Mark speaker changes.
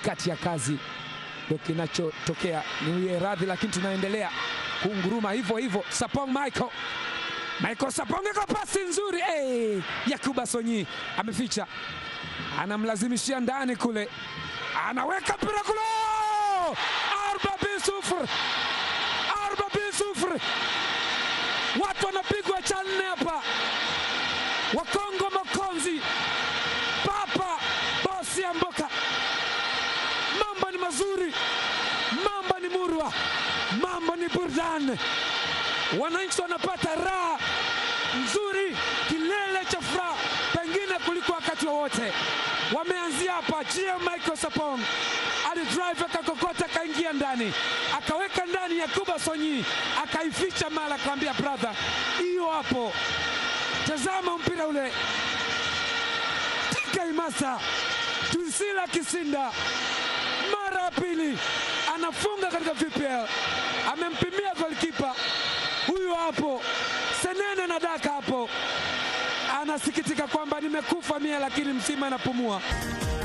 Speaker 1: katikati ya kazi ndio kinachotokea. Niwie radhi, lakini tunaendelea kunguruma hivyo hivyo. Sapong Michael Michael Sapong iko pasi nzuri hey! Yakuba Sonyi ameficha, anamlazimishia ndani kule, anaweka mpira kule, arba bisufur, arba bisufur, watu wanapigwa cha nne hapa, Wakongo Makonzi, Papa bosi ya Mboka, mambo ni mazuri, mambo ni murwa, mambo ni burudani wananchi wanapata raha nzuri, kilele cha furaha pengine kuliko wakati wowote. Wameanzia hapa. GM Michael Sapong alidrive akakokota, akaingia ndani, akaweka ndani Yakuba Sonyi, akaificha mara, akamwambia brother, hiyo hapo, tazama mpira ule, tika imasa Tuisila Kisinda mara ya pili anafunga katika VPL, amempimia golikipa huyu hapo Senene na daka hapo, anasikitika kwamba nimekufa mie, lakini mzima anapumua.